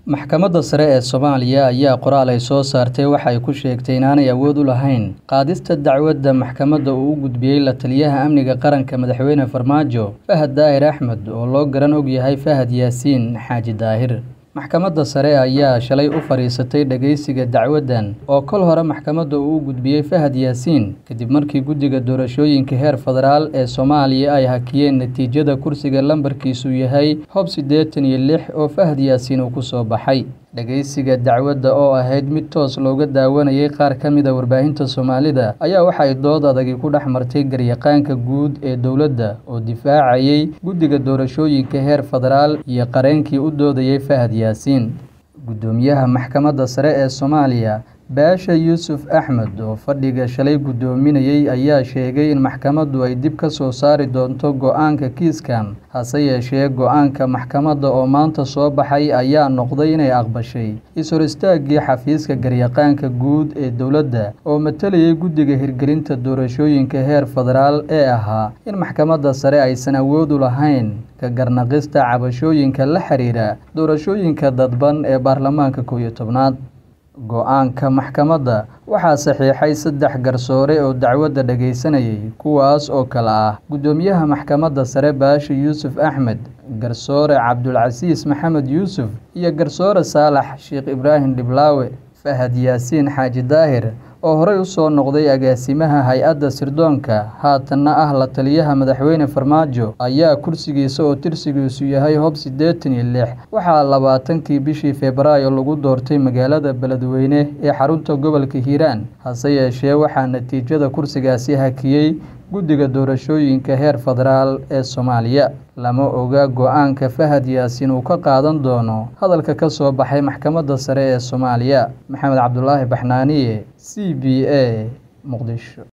Maxkamadda Sare ee Soomaaliya ayaa qoraal ay soo saartay waxa ay ku sheegtay inaanay awood u lahayn qaadista dacwadda maxkamadda uu u gudbiyay la-taliyaha amniga qaranka Madaxweyne Farmaajo Fahad Daahir Axmed oo loo garan og yahay Fahad Yaasiin Xaaji Daahir. Maxkamadda Sare ayaa shalay u fariisatay dhageysiga dacwaddan oo kol hore maxkamadda uu u gudbiyay Fahad Yaasiin kadib markii guddiga doorashooyinka heer federaal ee Soomaaliya ay hakiyeen natiijada kursiga lambarkiisu yahay Hob siddeetan iyo lix oo Fahad Yaasiin uu ku soo baxay. Dhageysiga dacwadda oo ahayd mid toos looga daawanayay qaar ka mid ah warbaahinta Soomaalida ayaa waxa ay dood adagi ku dhex martay garyaqaanka guud ee dowladda oo difaacayay guddiga doorashooyinka heer federaal iyo qareenkii u doodayay Fahad Yaasiin. Guddoomiyaha Maxkamadda Sare ee Soomaaliya Baasha Yuusuf Axmed oo fadhiga shalay guddoominayay ayaa sheegay in maxkamaddu ay dib ka soo saari doonto go'aanka kiiskan hase yeeshee go'aanka maxkamadda oo maanta soo baxay ayaa noqday inay aqbashay is-hor istaaggii xafiiska garyaqaanka guud ee dowladda oo matalayay guddiga hirgelinta doorashooyinka heer federaal ee ahaa in maxkamadda sare aysan awood u lahayn ka garnaqista cabashooyinka la xiriira doorashooyinka dadban ee baarlamaanka kow iyo tobnaad. Go'aanka maxkamadda waxaa saxiixay saddex garsoore oo dacwadda dhageysanayay kuwaas oo kala ah Guddoomiyaha Maxkamadda Sare Baasha Yuusuf Axmed, Garsoore Cabdulcasiis Maxamed Yuusuf, iyo Garsoore Saalax Sheekh Ibraahim Dhiblaawe. Fahad Yaasiin Xaaji Daahir oo horey u soo noqday agaasimaha hay-adda sirdoonka haatanna ah la-taliyaha Madaxweyne Farmaajo ayaa kursigiisa oo tirsigiisu yahay Hob siddeetan iyo lix waxaa labaatankii bishii Febraayo lagu doortay magaalada Beledweyne ee xarunta gobolka Hiiraan hase yeeshee waxaa natiijada kursigaasi hakiyay guddiga doorashooyinka heer federaal ee Soomaaliya. Lama oga go'aanka Fahad Yaasiin uu ka qaadan doono hadalka ka soo baxay Maxkamadda Sare ee Soomaaliya. Maxamed Cabdulaahi Baxnaaniye, C B A, Muqdisho.